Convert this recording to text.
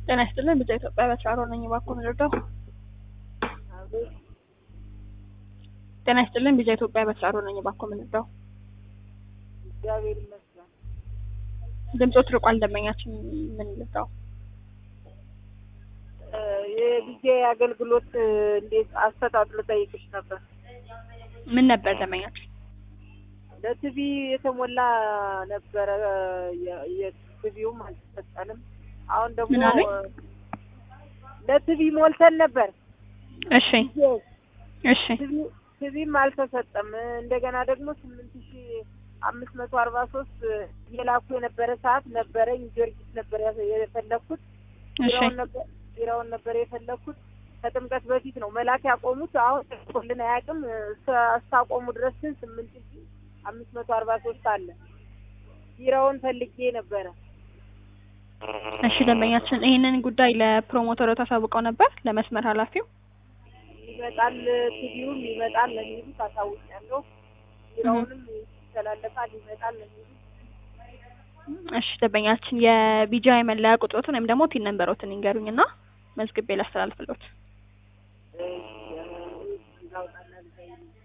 ጤና ይስጥልን ብቻ ኢትዮጵያ በተራሮ ነኝ እባክዎ ልርዳው? ጤና ይስጥልን ቢዛ ኢትዮጵያ በተራሮ ነኝ እባክዎ ልርዳው? እግዚአብሔር ይመስገን። ድምጾት ርቋል ደንበኛችን ምን ልርዳው? የጊዜ አገልግሎት እንዴት አሰጣጥ ልጠይቅሽ ነበር። ምን ነበር ደንበኛችን? ለቲቪ የተሞላ ነበረ የቲቪውም አልተሰጠንም። አሁን ደግሞ ምን አለኝ? ለቲቪ ሞልተን ነበር እሺ እሺ ቲቪም አልተሰጠም። እንደገና ደግሞ ስምንት ሺ አምስት መቶ አርባ ሶስት የላኩ የነበረ ሰዓት ነበረኝ። ጊዮርጊስ ነበር ያ- የፈለኩት እሺ ቢራውን ነበር ቢራውን ነበር የፈለኩት ከጥምቀት በፊት ነው መላክ ያቆሙት። አሁን ልን አያውቅም እስከ- እስካቆሙ ድረስ ግን ስምንት ሺ አምስት መቶ አርባ ሶስት አለ። ቢራውን ፈልጌ ነበረ። እሺ ደንበኛችን ይህንን ጉዳይ ለፕሮሞተሩ ታሳውቀው ነበር ለመስመር ኃላፊው? ይመጣል ቲቪውም ይመጣል ለሚሉት አሳውቂያለሁ። ቢራውንም ይተላለፋል ይመጣል ለሚሉት እሺ ደንበኛችን የቢጂአይ መለያ ቁጥሮትን ወይም ደግሞ ቲን ነንበሮትን ይንገሩኝ እና መዝግቤ ላስተላልፍሎት። እ- ላውጣና ልዘይልኝ